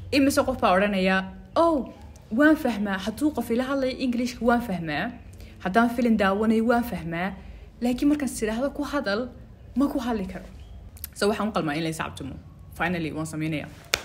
imise qof baa odhanaya oh waan fahmaa hadduu qof ila hadlayo englishka waan fahmaa haddaan filin daawanayo waan fahmaa laakiin markaan sidhaahdo ku hadal ma ku hadli karo so waxaan u qalmaa in la iscabtumo finally waan sameynaya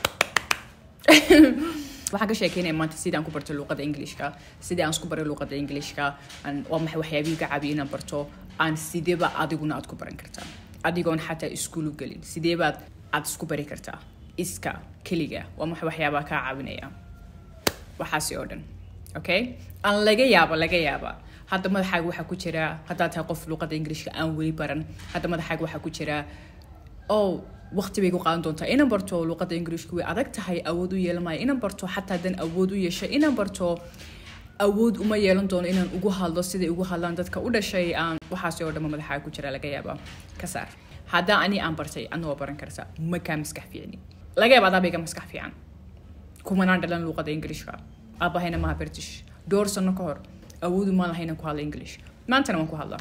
waxaan ka sheekeynaya maanta sidii aan ku barto luuqada englishka sidii aan isku baray luuqada englishka aan- waa maxay waxyaabihii ka caabiya inaan barto aan sideeba adiguna aad ku baran kartaa adigoon xataa iskuul u gelin sideebaad aad isku bari kartaa iska keliga waa maxay waxyaabaa kaa caawinaya waxaasi oo dhan okay aan laga yaaba laga yaaba hadda madaxaaga waxaa ku jira haddaad tahay qof luuqada englishka aan weli baran hadda madaxaaga waxaa ku jira oh waqti bay ku qaadan doontaa inaan barto luuqada englishka way adag tahay awood u yeelan maayo inaan barto xataa haddaan awood u yeesho inaan barto awood uma yeelan doono inaan ugu hadlo siday ugu hadlaan dadka u dhashay aan waxaasi oo dhanba madaxaaga ku jira laga yaaba ka saar haddaa ani aan bartay adna waa baran kartaa ma kaa maskax fiicni laga yaaba adaa bay ka maskax fiican kumanaan dhalan luuqada englishka aabahayna maha british dhowr sano ka hor awoodu maan lahayn inaan ku hadla english maantana waan ku hadlaa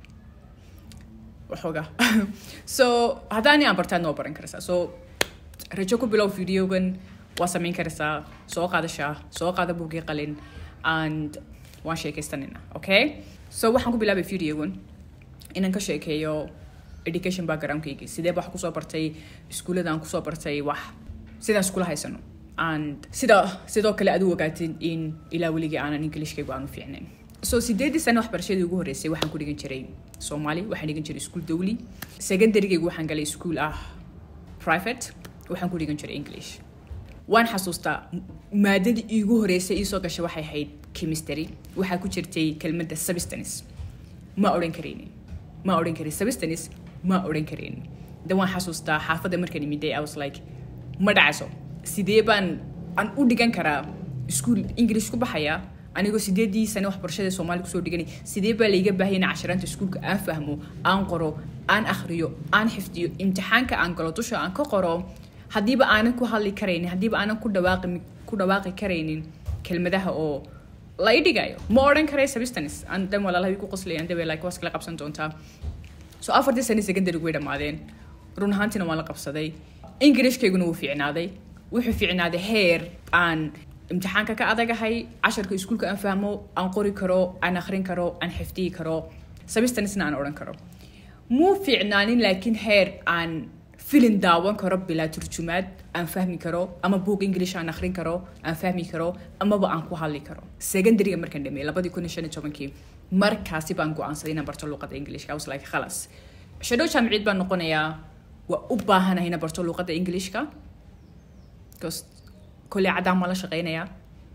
waxooga so haddaani aan bartaadna waa baran karaysaa so rajo ku bilow videogan waa samayn karaysaa soo qaada shaah soo qaada buugii qalin and waan sheekaystanina okay so waxaan ku bilaabay videogan inaan ka sheekeeyo education backgroundkaygii sidee ba wax kusoo bartay iskuullada aan kusoo bartay wax sidaan iskula haysano and sida sidoo kale aad u ogaatin in ilaa weligii aanan englishkaygu aan u fiicnayn so sideedii sano waxbarashadii ugu horreysay waxaan ku dhigan jiray soomaali waxaan dhigan jiray iskuul dawli secondarygaygu waxaan galay iskuul ah private waxaan ku dhigan jiray english waan xasuustaa m- maadadii iigu horreysay iisoo gashay waxay ahayd chemistry waxaa ku jirtay kelmadda substance ma odhan karaynin ma odhan karin substance ma odhan karaynin dan waan xasuustaa xaafadda markaan imiday i was like ma dhacayso sidee baan aan u dhigan karaa iskuul english ku baxaya anigoo sideedii sane waxbarashada soomaali kusoo dhiganay sidee baa layga baahaya in casharaanta iskuulka aan fahmo aan qoro aan akhriyo aan xifdiyo imtixaanka aan galo dusha aan ka qoro haddiiba aanan ku hadli karaynin haddiiba aanan ku dhawaaqi ku dhawaaqi karaynin kelmadaha oo la i dhigayo ma odhan karay substance aan dan walaalahay ku qoslayaan dabe like waas kala qabsan doontaa so afartii sane secondary way dhammaadeen run ahaantiina waan la qabsaday ingirishkayguna wuu fiicnaaday wuxuu fiicnaaday heer aan imtixaanka ka adagahay casharka iskuulka aan fahmo aan qori karo aan akhrin karo aan xifdiyi karo substancena aan odhan karo muu fiicnaanin laakiin heer aan filin daawan karo bilaa turjumaad aan fahmi karo ama buug english aan akhrin karo aan fahmi karo amaba aan ku hadli karo secondaryga markaan dhameeyay labadii kun iyo shan iyo tobankii markaasi baan go-aansaday inaan barto luuqada englishka I was like khalas shadow jaamiciid baan noqonayaa waa u baahanahay inaan barto luuqada englishka because kolley caddaan ma la shaqeynayaa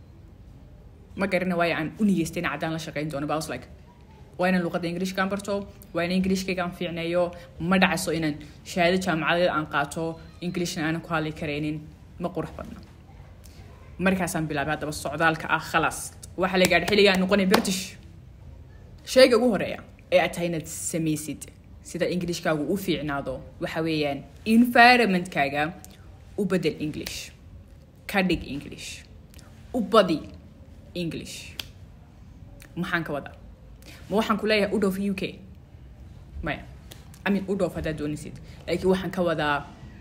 ma garana waayo aan u nigeystay in caddaan la shaqeyn doono but I was like waa inaan luuqada englishkaan barto waa in englishkayga aan fiicneeyo ma dhacayso inaan shahaado jaamacadeed aan qaato englishna aanan ku hadli karaynin ma qurux badna markaasaan bilaabay haddaba socdaalka ah khalaas waxaa la gaadhay xilliga aan noqonay british shayga ugu horeeya ee aad tahay inaad samaysid sida englishkaagu u fiicnaado waxa weeyaan environmentkaaga u bedel english ka dhig english u badi english maxaan ka wadaa ma waxaan ku leeyahay u dhoof u k maya amin u dhoof haddaad doonaysid laakiin waxaan ka wadaa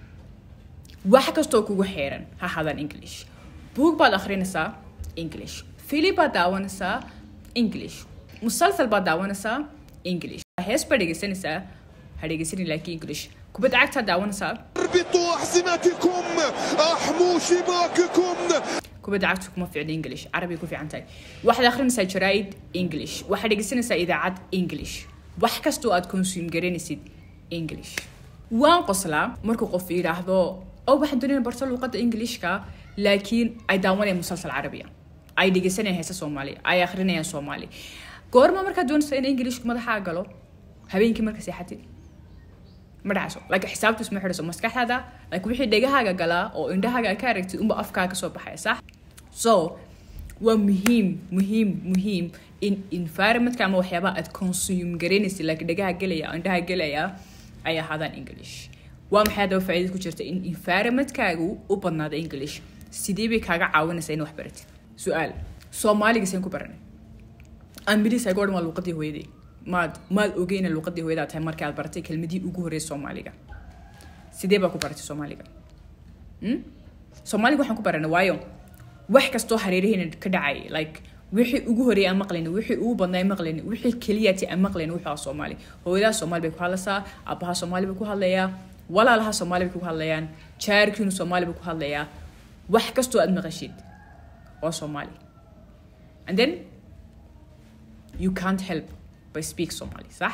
wax kastoo kugu xeeran ha hadaan english buug baad akhrinaysaa english fili baad daawanaysaa english musalsal baad daawanaysaa english hees baad dhegeysanaysaa ha dhegeysanin laakiin english kubad cagtaad daawanaysaa اربطوا أحزمتكم أحموا شباككم kubadda cagtu kuma fiicna english carabi ku fiican tahay waxaad akhrinaysaa jaraa'id english waxaad dhegeysanaysaa idaacad english wax kastoo aad consume garanaysid english waan qoslaa markuu qof yidhaahdo oo waxaan doonaya barto luuqadda englishka laakiin ay daawanayaan musalsal carabiya ay dhegeysanayaan heesa soomaali ay akhrinayaan soomaali goorma markaad doonaysa in englishku madaxaa galo habeenkii marka seexatid ma dhacayso like xisaabtu isma xidhayso maskaxdaada like wixii dhegahaaga galaa oo indhahaaga ka aragtid unba afkaaga kasoo baxaya sax so waa muhiim muhiim muhiim in environmentka ama waxyaabaha aad consume garanaysid like dhegaha gelaya indhaha gelaya ay ahaadaan english waa maxay haddaba faa'iida ku jirta in environmentkaagu u badnaado english sidee bay kaaga caawinaysaa in wax baratid su-aal soomaaliga seen ku baranay ambilis ay goodhan waa luuqadii hooyaday maad maad ogeyna luuqadii hooyadaa tahay markii aad baratay kelmadii ugu horreysay soomaaliga sidee baa ku baratay soomaaliga Hmm? soomaaliga waxaan ku baranay waayo wax kastoo hareeraheena ka dhacay like wixii ugu horeeyay aan maqlayni wixii ugu badnaa aan maqlayni wixii keliyati aan maqlayni wuxuu ahaa soomaali hooyadaa soomaali bay ku hadlaysaa aabbaha soomaali bay ku hadlayaa walaalaha soomaali bay ku hadlayaan jaarkiinu soomaali bay ku hadlayaa wax kastoo aad maqashid waa soomaali and then you can't help by speak somali sax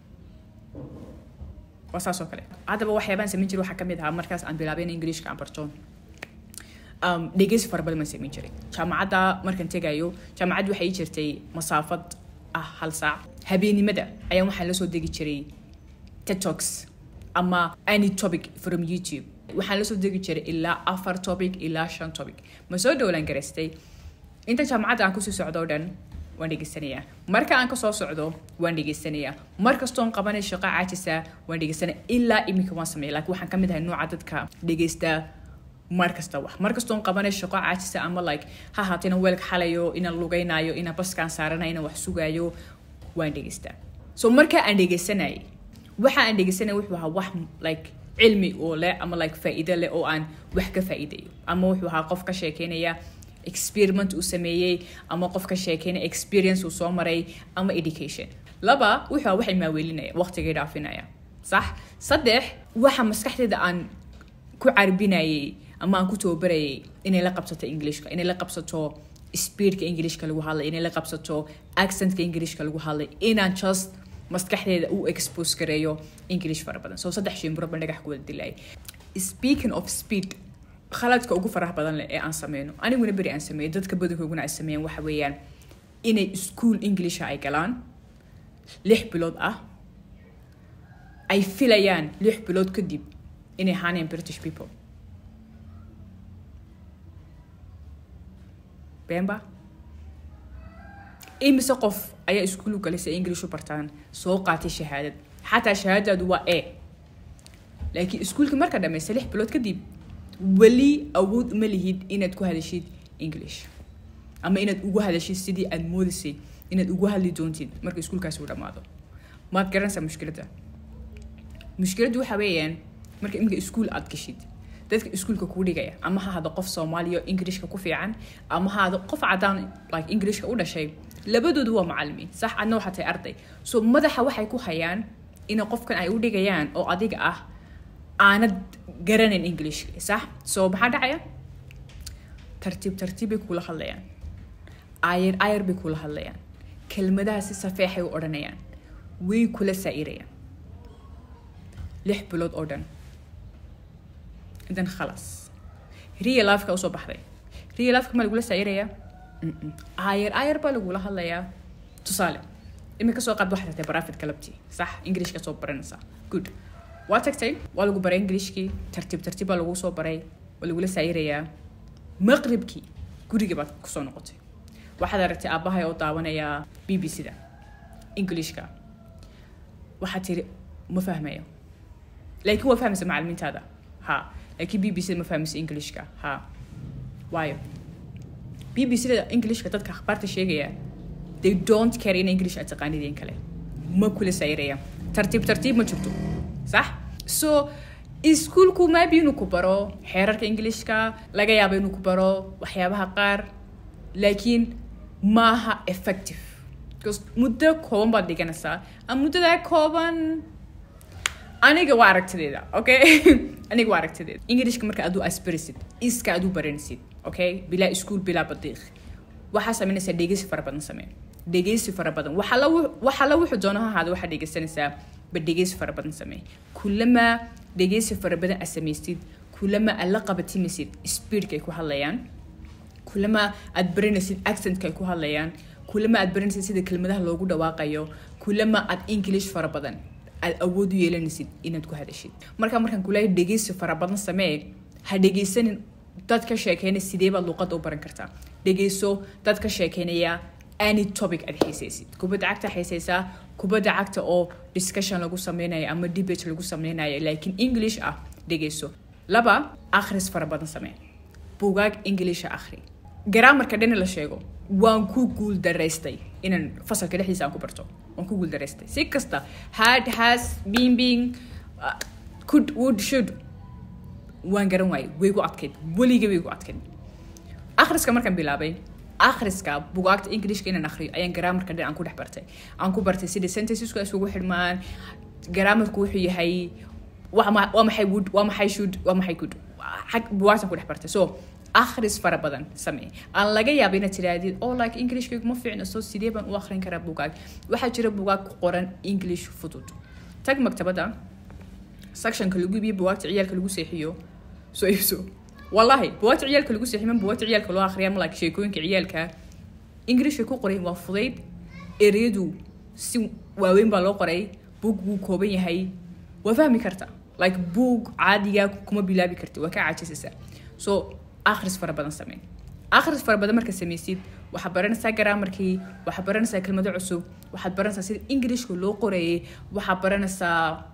waa saas oo kale haddaba waxyaabaan samayn jiray waxaa ka mid ahaa markaas aan bilaabay in englishka aan barto um, dhegeysi fara badan baan samayn jiray jaamacadda markaan tegayo jaamacaddu waxay ii jirtay masaafad ah hal saac habeennimada ayaan waxaan la soo degi jiray tiktoks ama any topic from youtube waxaan la soo degi jiray ilaa afar topic ilaa shan topic ma soo dhowlaan garaystay inta jaamacadda aan kusii socdo o dhan waan dhegeysanayaa marka aan kasoo socdo waan dhegeysanayaa mar kastoon qabanay shaqo caajisa waan dhegeysanaya ilaa iminka waan sameeya laakiin waxaan ka mid ahay nooca dadka dhegeysta mar kasta wax mar kastoon qabanay shaqo caajisa ama like ha ahaato inaan weelka xalayo inaan lugaynayo inaan baskaan saaranayo inaan wax sugayo waan dhegeystaa so marka aan dhegeysanayay waxa aan dhegeysanaya wuxuu ahaa wax like cilmi oo leh ama like faa'iido leh oo aan wax ka faa'iidayo ama wuxuu ahaa qof ka sheekeynaya experiment uu sameeyey ama qof ka sheekeynaya experience uu soo maray ama education laba wuxuu ahaa waxay maaweelinaya waqtigay dhaafinaya sax saddex waxa maskaxdeeda aan ku carbinayay ama aan ku tababarayay inay la qabsato englishka inay la qabsato speedka englishka lagu hadlay inay la qabsato accentka englishka lagu hadlay inaan just maskaxdeeda u expose gareeyo english fara badan so saddex shimbiro baan dhagax ku wada dilay speaking of speed khaladka ugu faraha badan leh ee aan sameyno aniguna beri aan sameeyo dadka badankooguna ay sameeyaan waxa weeyaan inay school englisha ay galaan lix bilood ah ay filayaan lix bilood kadib inay ahaaneen british people beenba imise qof ayaa iskuul u galay si ay english u bartaan soo qaatay shahaadad xataa shahaadadaadu waa e laakiin iskuulkii marka dhammaysa lix bilood kadib weli awood uma lihid inaad ku hadashid english ama inaad ugu hadashid sidii aad moodisay inaad ugu hadli doontid marka iskuulkaasi uu dhammaado maad garanaysaa mushkiladda mushkiladdu waxa weeyaan marka iminka iskuul aad gashid dadka iskuulka kuu dhigaya ama ha hado qof soomaaliya englishka ku fiican ama ha hado qof cadaan like englishka u dhashay labadoodu waa macalimiin sax adna waxaa tahay arday so madaxa waxay ku hayaan ina qofkan ay u dhigayaan oo adiga ah aanad garanayn englishka sax so maxaa dhacaya tartiib tartiib bay kula hadlayaan ayar ayar bay kula hadlayaan kelmadaha si safeexay u odhanayaan way kula saa'irayaan lix bilood oo dhan idan khalas real lifeka usoo baxday real lifeka ma lagula saa'irayaa ayar ayar baa lagula hadlayaa tusaale iminka soo qaad waxaad tagtay barafid galabtii sax englishka soo baranaysaa good waa tagtay waa lagu baray englishkii tartiib tartiib baa lagu soo baray waa lagula saa'irayaa maqribkii gurigii baad kusoo noqotay waxaad aragtay aabbahay oo daawanayaa b b c da englishka waxaad tiri ma fahmayo laakiin waa fahmaysa macalimiintaada ha laakiin b b c da ma fahmaysa englishka ha waayo b b c da englishka dadka akhbaarta sheegaya they don't care in english aad taqaanideen kale ma kula sayraya tartiib tartiib ma jirto sax so iskuulku maabi inuu ku baro xeerarka englishka laga yaabo inuu ku baro waxyaabaha qaar laakiin maaha effective because muddo kooban baad dhiganaysaa ama muddadaa kooban aniga waa aragtideeda okay aniga waa aragtideeda englishka marka aduu asbarisid iska aduu baranaysid okay bilaa iskuul bilaa badiiq waxaa samaynaysaa dhegeysi fara badan samee dhegeysi fara badan waxa la wuxuu doono ha ahaada waxaa dhegeysanaysaa ba dhegeysi fara badan samee kulamaa dhegeysi fara badan aad samaysid kulamaa aad la qabatimaysid speedka ay ku hadlayaan kulamaa aad baranaysid accentka ay ku hadlayaan kulamaa aad baranaysid sida kelmadaha loogu dhawaaqayo kulamaa aad english fara badan aad awood u yeelanaysid inaad ku hadashid marka markaan kulahay dhegeysi fara badan samee ha dhegeysanin dad ka sheekeynaya sidee baad luuqadda u baran kartaa dhegeyso dad ka sheekeynaya any topic aad xiisaysid kubadda cagta xiisaysaa kubadda cagta oo discussion lagu sameynayo ama debate lagu sameynayo laakiin english ah dhegeyso laba akhris fara badan samee bugaag englisha akhri garaamarka dhani la sheego waan ku guul daraystay inaan fasalka dhexdiisa aan ku barto waan ku guul daraystay si kasta had has been being uh, could would should waan garan waayey way gu adkayd weliga way gu adkayd akhriska markaan bilaabay akhriska bugaagta englishka inaan akhriyo ayaan garaamarka dhan aan ku dhex bartay aan ku bartay sida sentencesku ay isugu xidhmaan garaamarku wuxuu yahay waa ma- waa maxay wood waa maxay should waa maxay good xag bugaagtan ku dhex bartay so akhris fara badan samee aan laga yaaba inaad tirahdid oh like englishkaygu ma fiicna so sidee baan u akhrin karaa bugaag waxaa jira bugaag ku qoran english fudud tag maktabada sectionka lagu iibiyo bugaagta ciyaalka lagu seexiyo soo iibso wallahi bugaagta ciyaalka lagu seexiyo ma bugaagta ciyaalka loo akhriya ma like sheekooyinka ciyaalka ingiriishka ku qoray waa fudayd ereyadu si waaweyn baa loo qoray buug wuu kooban yahay waa fahmi karta like buug caadiga kuma bilaabi karti waa ka caajisaysaa so akhris fara badan samee akhris fara badan marka sameysid waxaad baranaysaa garaamarkii waxaad baranaysaa kelmado cusub waxaad baranaysaa sida ingiriishka loo qorayay waxaad baranaysaa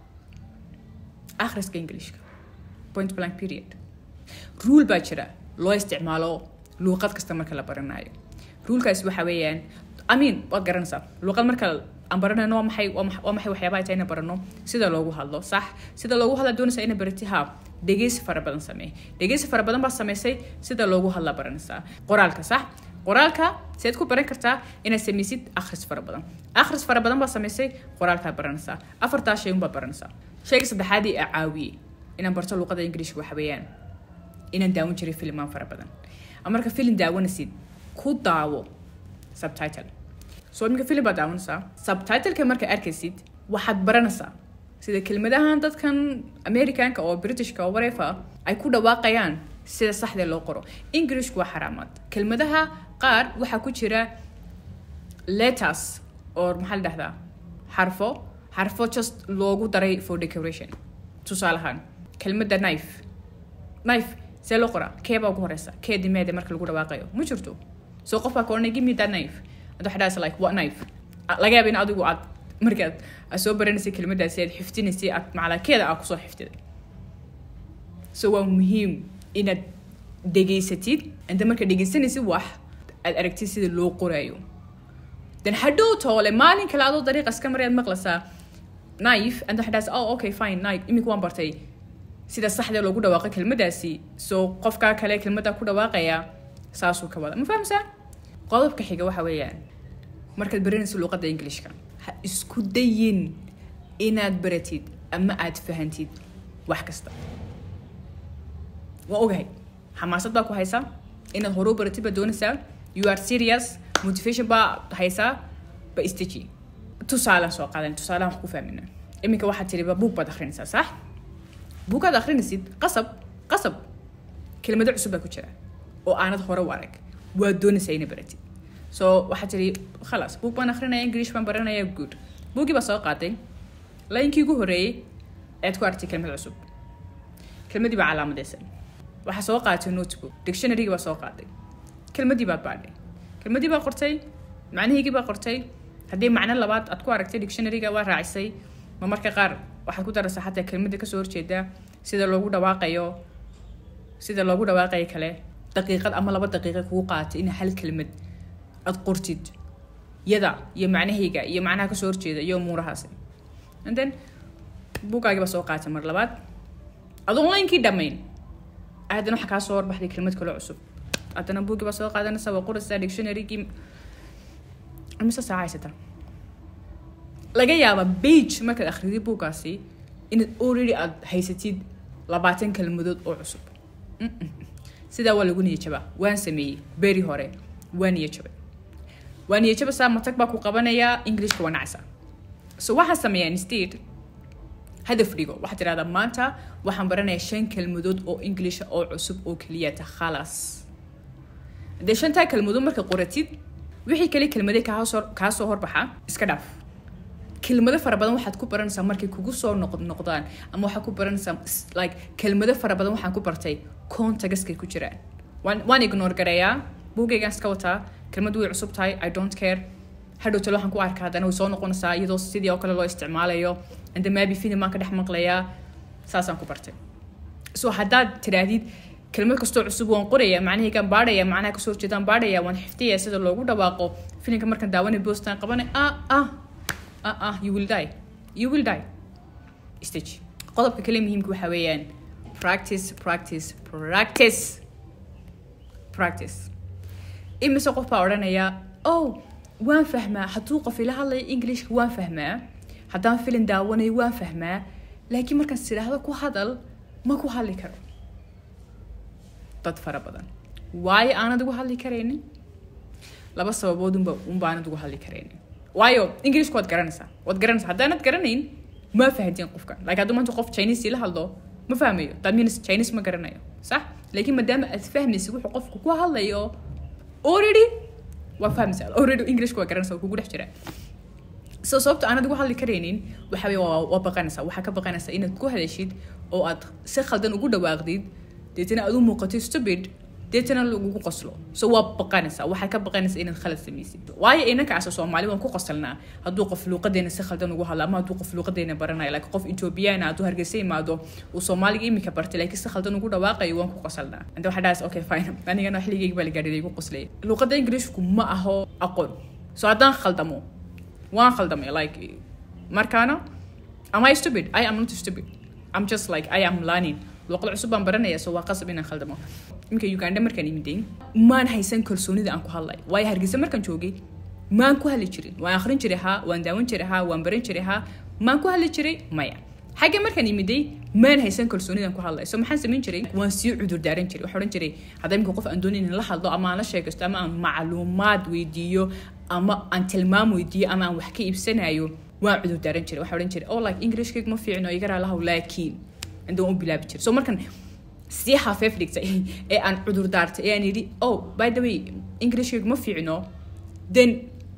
akhriska ingiliishka point blank period rule baa jira loo isticmaalo luuqad kasta marka la baranayo rulekaasi waxa weeyaan amin waad garanaysaa luuqad marka aan baranayno waa maxay waa max- waa maxay waxyaabaha ay tahay inaan barano sida loogu hadlo sax sida loogu hadla doonaysaa ina barati ha dhegeysi fara badan samee dhegeysi fara badan baa sameysay sida loogu hadla baranaysaa qoraalka sax qoraalka seed ku baran kartaa inaad sameysid akhris fara badan akhris fara badan baa sameysay qoraalkaa baranaysaa afartaa shay unbaa baranaysaa shayga saddexaadii aa caawiyey inaan barto luuqada ingiriishka waxa weeyaan inaan daawan jiray filmaan fara badan ama marka filim daawanaysid ku daawo subtitle so iminka filim baad daawanaysaa subtitleka marka arkaysid waxaad baranaysaa sida kelmadahan dadkan americanka oo britishka oo whatever ay ku dhawaaqayaan sida saxdee loo qoro englishku waa xaraamaad kelmadaha qaar waxaa ku jira letters or maxaa la dhahdaa xarfo xarfo just loogu daray for decoration tusaalahaan kelmadda knife knife see loo qoraa kee baa ugu horeysa kee dimeede marka lagu dhawaaqayo ma jirto so qof baa ka oranay give me that knife and waxaa dhahaysa like what knife Ah, laga yaaba in adigu aad markaad aad soo baranaysay kelmadaasi aad xiftinaysay aad macalakeeda aad kusoo xiftiday so waa muhiim inaad dhegaysatid inta marka dhegaysanaysid wax aad aragtid sida loo qoraayo then hadhow toole maalin kale adoo dariiqa iska marayaad maqlaysaa knife and waxaa dhahaysa oh okay fine knife imika waan bartay sida saxdee loogu dhawaaqo kelmadaasi so qofkaa kale kelmadda ku dhawaaqaya saasuu ka wada ma fahamsaa qodobka xiga waxa weeyaan markaad baranayso luuqadda ingilishka ha isku dayin inaad baratid ama aad fahantid wax kasta waa ogahay xamaasad baa ku haysaa inaad hore u baratid baa doonaysaa you are serious motivation baa haysaa ba istaji tusaalaan soo qaadan tusaalaan wax ku fahmina iminka waxaad tiri buug baad akhrinaysaa sax buugaad akhrinaysid qasab qasab kelmado cusub baa ku jira oo aanad hore u arag waad doonaysaa ina baratid so waxaad tiri khalaas buug baan akhrinaya english baan baranaya good buuggii baa soo qaaday laynkii ugu horeeyey ayaad ku aragtay kelmad cusub kelmadii baa calaamadeysan waxaa soo qaadatay notebook dictionarygii baa soo qaaday kelmadii baad baadhay kelmadii baa qortay macnihiigii baa qortay haddii macno labaad aad ku aragtay dictionaryga waa raacisay ma marka qaar waxaad ku daraysaa xataa kelmadda kasoo horjeeda sida loogu dhawaaqayo sida loogu dhawaaqayo kale daqiiqad ama laba daqiiqa kugu qaaatay in hal kelmad aad qortid yada iyo macnahayga iyo macnaha kasoo horjeeda iyo umuurahaasi and then buugaagii baa soo qaatay mar labaad adoon laynkii dhammayn haddana waxaa kaa soo horbaxday kelmad kale cusub haddana buuggii baa soo qaadanaysa waa qoraysaa dictionarygii imise saaca haysataa laga yaaba bage markaad akhridi buuggaasi inaad already aad haysatid labaatan kelmadood oo cusub Mm-mm. sidaa waa lagu niyajabaa waan sameeyey beri hore waa niyajabay waa niyajabasaa matag baa ku qabanayaa englishka waa nacaysaa so waxaan sameeyaa instead hadaf dhigo waxaad tidhahdaa maanta waxaan baranayaa shan kelmadood oo englisha oo cusub oo keliyata khalas dee shantaa kelmadood marka qoratid wixii kale kelmade kaasoo kaa soo horbaxa iska dhaaf kelmado fara badan waxaad ku baranaysaa markay kugu soo noq noqdaan ama waxaad ku baranaysaa s- like kelmado fara badan waxaan ku bartay contagaskay ku jiraan waan waan ignore gareeyaa buugaygaan iska wataa kelmadu way cusub tahay i don't care hadhow talo waxaan ku arkaa haddana way soo noqonaysaa iyadoo sidii oo kale loo isticmaalayo ande maybe film baan ka dhex maqlayaa saasaan ku bartay so haddaad tidhaahdid kelmad kastoo cusub waan qoraya macnahaygaan baadhaya macnaha kasoo horjeedaan baadhaya waan xiftaya sida loogu dhawaaqo filimka markaan daawanay boostaan qabanay ah ah ah ah you will die you will die stage qodobka kale muhiimka waxaa weeyaan practice practice practice practice imise qof baa odhanaya oh waan fahmaa hadduu qof ila hadlayo englishka waan fahmaa haddaan filin daawanayo waan fahmaa laakiin markaan sidhaahdo ku hadal ma ku hadli karo dad fara badan waayo aanad ugu hadli karaynin laba sababood unba unbaanad ugu hadli karaynin waayo englishka waad garanaysaa waad garanaysaa haddaanad garanayn ma fahantiin qofka like hadduu maanta qof chinese ila hadlo ma fahmayo that means chinese ma garanayo sax laakiin maadaama aad fahmaysid wuxuu qofku ku hadlayo already waa fahmaysaa already englishka waa garanaysaa waa kugu dhex jira so sababta aanad ugu hadli karaynin waxa weye waa waa baqanaysaa waxaa ka baqanaysaa inaad ku hadashid oo aad si khaldan ugu dhawaaqdid deetana aad u muuqatid stupid deetana lagugu qoslo so waa baqanaysaa waxaa ka baqanaysaa inaad khalad samaysid waayo inankaasa soomaali waan ku qosalnaa hadduu qof luuqadeena si khaldan ugu hadlo ama hadduu qof luuqadeena baranayo like qof ethoobiyaana hadduu hargeysa imaado uu soomaaliga imika bartay laakiin si khaldan ugu dhawaaqayo waan ku qosalnaa anta waxaa dhaas okay fine anigana xilligeyga baa la gaadhay igu qoslaya luuqada ingiriishku ma aho aqoon so haddaan khaldamo waan khaldamay like markaana am I stupid I am not stupid I'm just like I am learning luuqad cusub baan baranaya so waa qasab inaan khaldamo iminka uganda markaan imiday maan haysan kalsoonida aan ku hadlay waayo hargeysa markaan joogay maan ku hadli jirin waan akhrin jiray haa waan daawan jiray haa waan baran jiray haa maan ku hadli jiray maya xagga markaan imiday maan haysan kalsoonidaan ku hadlay so maxaan samayn jiray waan sii cudur daaran jiray waxaan odhan jiray hadda imika qof aan doonayn in la hadlo ama aan la sheegaysto ama aan macluumaad weydiiyo ama aan tilmaam weydiiyo ama aan wax ka iibsanayo waan cudur daaran jiray waxaan odhan jiray oh like englishkayga ma fiicno iga raalahaw laakiin indaan u bilaabi jiray so markan sii hafeef dhigtay ee aan cudur daartay ee aan yidhi oh by the way englishkayga ma fiicno then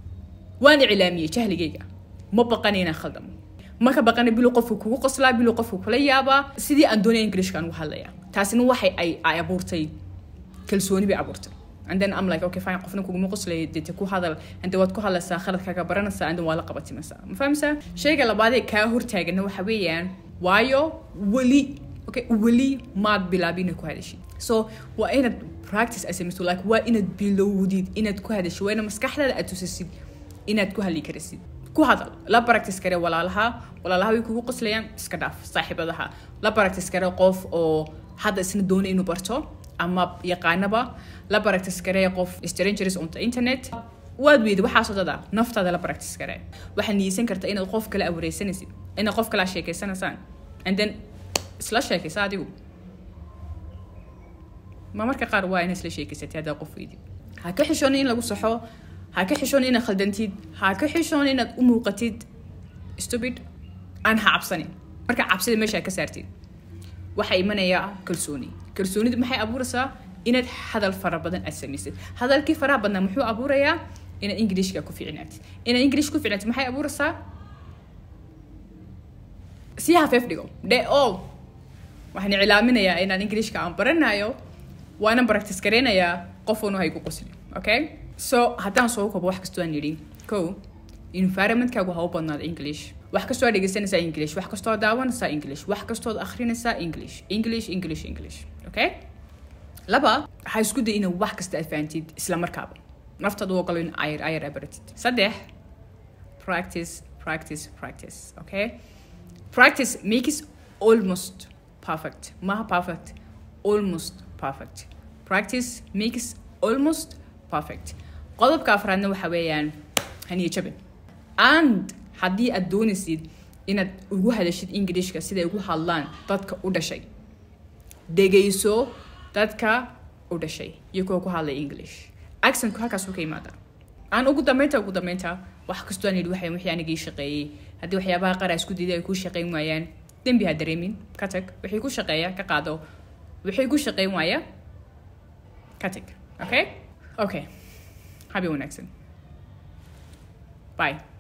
waan iclaamiyey jahligayga ma baqanay inaan khaldamo ma ka baqanay biluu qofku kugu qoslaa biluu qofku kula yaabaa sidii aan doonaya englishkaan ugu hadlaya taasina waxay ay ay abuurtay kalsooni bay abuurtay and then I'm like okay fine qofna kuguma qoslay dete ku hadal ande waad ku hadlaysaa khaladkaaga baranaysaa and waa la qabatimaysaa ma fahamsaa shayga labaadee kaa hortaagana waxa weeyaan waayo weli okay weli maad bilaabin inaad ku hadashid so waa inaad practice ay samayso like waa inaad bilowdid inaad ku hadashid waa inaad maskaxdaada aad tusasid inaad ku hadli karasid ku hadal la practice kare walaalaha walaalaha way kugu qoslayaan iska dhaaf saaxiibadaha la practice kare qof oo hadda isna doonay inuu barto ama yaqaanaba la practice kare qof strangers on the internet waad weyda waxaasoo dada naftaada la practice kare waxaad niyeysan kartaa inaad qof kale awareysanaysid inaad qof kale sheekeysanaysaan and then isla sheekaysa adigu ma marka qaar waa inaad isla sheekeysatay haddaa qof weydid ha ka xishoon in lagu saxo ha ka xishoon inaad khaldantid ha ka xishoon inaad u muuqatid stupid aan ha cabsanin marka cabsida meesha ka saartid waxaa imanaya kalsooni kalsoonidu maxay abuuraysaa inaad hadal fara badan aad samaysid hadalkii faraha badnaa muxuu abuurayaa inaad ingiliishka ku ficnaatid inaad ingiliish ku ficnaatid maxay abuuraysaa sii hafeef dhigo dhe o waxaan iclaaminayaa inaan ingiliishka aan baranayo waana practice gareynayaa qofuuna haygu qosli okay so haddaan soo kabo wax kastoo aan yidhi ko environmentkaagu ha u badnaado english wax kastoo aad dhegeysanaysaa english wax kastoo aad daawanaysaa english wax kastoo aad akhrinaysaa english english english english okay laba waxaa isku day inaad wax kasta aad fahantid isla markaaba naftaad u ogolo in ayar ayar aad baratid saddex practice practice practice okay practice makes almost perfect maha perfect almost perfect practice makes almost perfect qodobka afraadna waxa weeyaan haniya jabin and haddii aad doonaysid inaad ugu hadashid ingiliishka siday ugu hadlaan dadka u dhashay dhegayso dadka u dhashay iyo kuwa ku hadlay english accentku halkaasuu ka yimaada aan ugu dambeynta ugu dambeynta wax kastoo aan yidhi waxay wixii anigii shaqeeyey haddii waxyaabaha qaar aa isku diiday ay kuu shaqeyn waayaan dembi ha dareemin ka tag wixii ku shaqeeya ka qaado wixii ku shaqeyn waaya ka tag okay okay habi wanaagsan bye